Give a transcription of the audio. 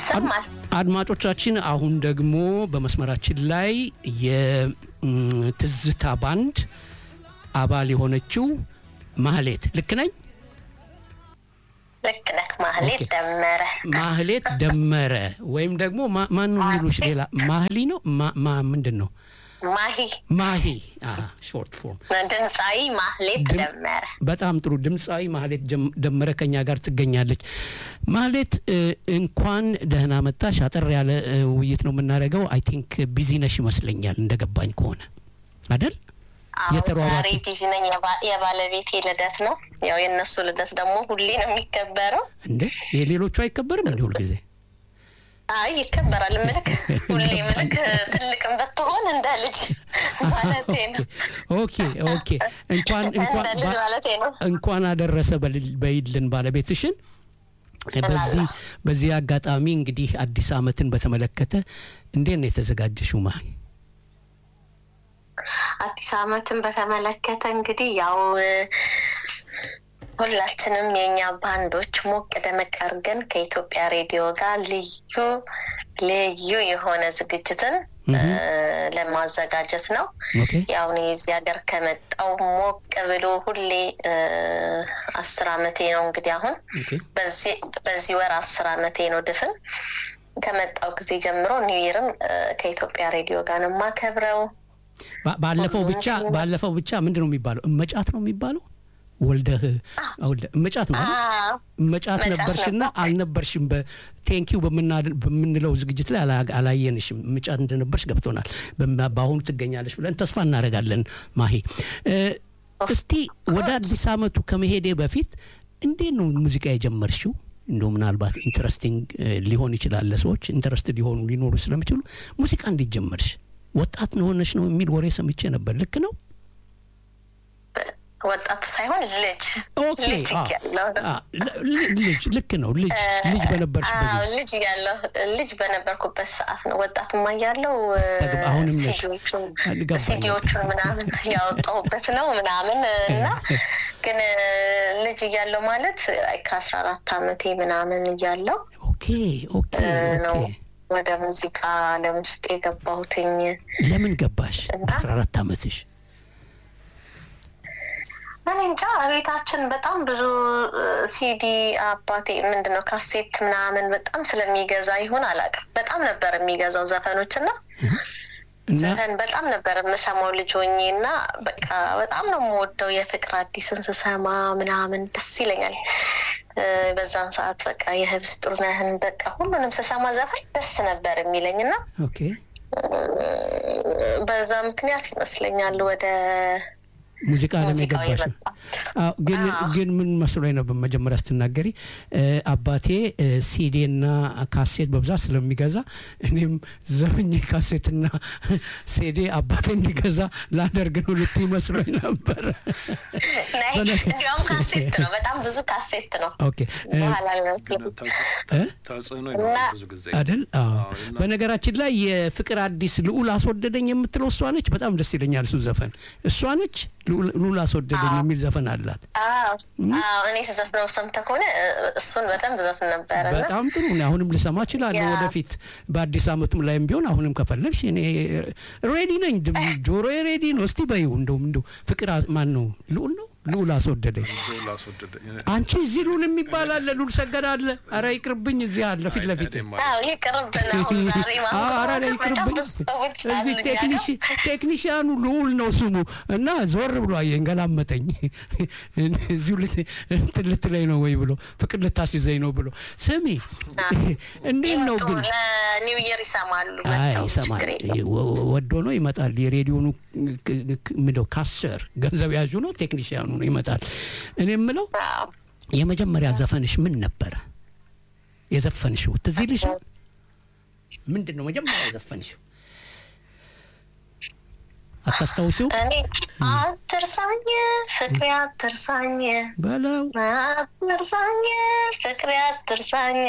ይሰማል። አድማጮቻችን አሁን ደግሞ በመስመራችን ላይ የትዝታ ባንድ አባል የሆነችው ማህሌት ልክ ነኝ? ልክ ነህ። ማህሌት ደመረ ማህሌት ደመረ ወይም ደግሞ ማ- ማን ነው የሚሉሽ? ሌላ ማህሊ ነው ማ- ማ- ምንድን ነው? ማሂ ማሂ ሾርት ፎርም። ድምፃዊ ማህሌት ድም- ደመረ በጣም ጥሩ ድምፃዊ ማህሌት ጀም- ደመረ ከኛ ጋር ትገኛለች። ማህሌት እ፣ እንኳን ደህና መጣሽ። አጠር ያለ እ፣ ውይይት ነው የምናደርገው። አይ ቲንክ ቢዚ ነሽ ይመስለኛል እንደገባኝ ከሆነ አደል? አሁን የተሯሯጡ- ዛሬ ቢዚ ነኝ። የባ- የባለቤቴ ልደት ነው። ያው የእነሱ ልደት ደግሞ ሁሌ ነው የሚከበረው። እንደ የሌሎቹ አይከበርም እንዲ ሁልጊዜ አይ ይከበራል። ምልክ ሁሌ ምልክ ትልቅም ብትሆን እንደ ልጅ ማለቴ ነው። ኦኬ ኦኬ። እንኳን እንኳን እንደ ልጅ ባ- ማለቴ ነው። እንኳን አደረሰ በልል- በይልን ባለቤትሽን። በዚህ በዚህ አጋጣሚ እንግዲህ አዲስ ዓመትን በተመለከተ እንዴት ነው የተዘጋጀሽው? ማ አዲስ ዓመትን በተመለከተ እንግዲህ ያው እ፣ ሁላችንም የእኛ ባንዶች ሞቅ ደመቅ አድርገን ከኢትዮጵያ ሬዲዮ ጋር ልዩ ልዩ የሆነ ዝግጅትን እ፣ ለማዘጋጀት ነው። ኦኬ ያው እኔ እዚህ ሀገር ከመጣው ሞቅ ብሎ ሁሌ እ፣ አስር አመቴ ነው እንግዲህ አሁን ኦኬ በዚህ በዚህ ወር አስር አመቴ ነው ድፍን ከመጣው ጊዜ ጀምሮ ኒው ይርም እ፣ ከኢትዮጵያ ሬዲዮ ጋር ነው የማከብረው። ባ- ባለፈው ብቻ ባለፈው ብቻ ምንድን ነው የሚባለው? እመጫት ነው የሚባለው? ወልደህ ወልደ እመጫት ነው አይደል? አዎ እመጫት እመጫት ነበርሽና ነበር። አልነበርሽም። በቴንኪው በምንለው ዝግጅት ላይ አላ- አላየንሽም። እመጫት እንደነበርሽ ገብቶናል። በማ- በአሁኑ ትገኛለሽ ብለን ተስፋ እናደርጋለን። ማሄ እ፣ እስቲ ወደ አዲስ ዓመቱ ከመሄዴ በፊት እንዴት ነው ሙዚቃ የጀመርሽው? እንደው ምናልባት ኢንተረስቲንግ ሊሆን ይችላል ለሰዎች ኢንተረስት ሊሆኑ ሊኖሩ ስለሚችሉ ሙዚቃ እንዴት ጀመርሽ? ወጣት ነው ሆነሽ ነው የሚል ወሬ ሰምቼ ነበር። ልክ ነው? ወጣቱ ሳይሆን ልጅ ኦኬ ልጅ አ- እያለሁ አ፣ ል- ልጅ ልክ ነው። ልጅ ልጅ በነበርሽበት አዎ ጊዜ ልጅ እያለሁ ልጅ በነበርኩበት ሰዓት ነው። ወጣቱማ እያለሁ ተግባ- አሁንም ነሽ። ሲዲዎቹን ገባኝ። ሲዲዎቹን ምናምን ያወጣሁበት ነው ምናምን እና ግን ልጅ እያለሁ ማለት ከአስራ አራት አመቴ ምናምን እያለሁ ኦኬ ኦኬ ነው ኦኬ። ወደ ሙዚቃ ዓለም ውስጥ የገባሁትኝ። ለምን ገባሽ? እና- በአስራ አራት አመትሽ እኔ እንጃ ቤታችን በጣም ብዙ እ፣ ሲዲ አባቴ ምንድነው ካሴት ምናምን በጣም ስለሚገዛ ይሁን አላውቅም። በጣም ነበር የሚገዛው ዘፈኖች እና እና ዘፈን በጣም ነበር የምሰማው ልጅ ሆኜ እና በቃ በጣም ነው የምወደው የፍቅር አዲስን ስሰማ ምናምን ደስ ይለኛል። እ፣ በዛን ሰዓት በቃ የህብስ ጥሩነህን በቃ ሁሉንም ስሰማ ዘፈን ደስ ነበር የሚለኝ እና ኦኬ እ፣ በዛ ምክንያት ይመስለኛል ወደ ሙዚቃ ዓለም ሙዚቃው የገባሽ የመጣው። አዎ፣ ግን አዎ። ግን ምን መስሎኝ ነበር መጀመሪያ ስትናገሪ እ፣ አባቴ ሲዴና ካሴት በብዛት ስለሚገዛ እኔም ዘመኝ ካሴትና ሴዴ አባቴ እንዲገዛ ላደርግ ነው ልትይ መስሎኝ ነበር። ናይ እንዲያውም ካሴት ነው፣ በጣም ብዙ ካሴት ነው። ኦኬ እ፣ በኋላ ነው ስለ- እ? ተጽዕኖ እና- ይኖራል ብዙ ጊዜ አይደል? አዎ። አዎ፣ እና- በነገራችን ላይ የፍቅር አዲስ ልዑል አስወደደኝ የምትለው እሷ ነች። በጣም ደስ ይለኛል እሱ ዘፈን። እሷ ነች ልዑል- ልዑል አስወደደኝ የሚል ዘፈን አላት። አዎ አዎ፣ እኔ ስዘፍነው ሰምተህ ከሆነ እ፣ እሱን በጣም ብዘፍን ነበረ እና በጣም ጥሩ ነው። አሁንም ልሰማ እችላለሁ ያ። ወደፊት በአዲስ ዓመቱም ላይም ቢሆን አሁንም ከፈለግሽ እኔ ሬዲ ነኝ። ድም- ጆሮዬ ሬዲ ነው። እስቲ በይው እንደውም እንደው ፍቅር አ- ማን ነው ልዑል ነው ልዑል አስወደደኝ። ልዑል አስወደደኝ አንቺ እዚህ ልዑል የሚባል አለ፣ ልዑል ሰገድ አለ። ኧረ ይቅርብኝ፣ እዚህ አለ ፊት ለፊት እኔማ አዎ ይቅርብን። አሁን ዛሬ አዎ፣ ኧረ እኔ በጣም ይቅርብኝ። ብዙ ሰዎች እዚህ ሳሉኝ ቴክኒሽ- ቴክኒሽያኑ ልዑል ነው ስሙ እና ዞር ብሎ አየኝ፣ ገላመጠኝ። እዚሁ ልት- እንትን ልትለኝ ነው ወይ ብሎ ፍቅር ልታስይዘኝ ነው ብሎ ስሚ፣ እንዴት ነው ይመጡ ግን ለኒው ይር ይሰማሉ። አይ መጥተው ይሰማል። ችግር የለውም። ወ- ወዶ ነው ይመጣል። የሬዲዮኑ ክ- ክ- ምንድነው ካሰር ገንዘብ ያዡ ነው ቴክኒሽያኑ ነው ይመጣል። እኔ የምለው አዎ። የመጀመሪያ ዘፈንሽ ምን ነበረ የዘፈንሽው? ትዝ ይልሻል? ምንድን ነው መጀመሪያ የዘፈንሽው? አታስታውሽው? እኔ አትርሳኝ ፍቅሬ አትርሳኝ በለው አትርሳኝ ፍቅሬ አትርሳኝ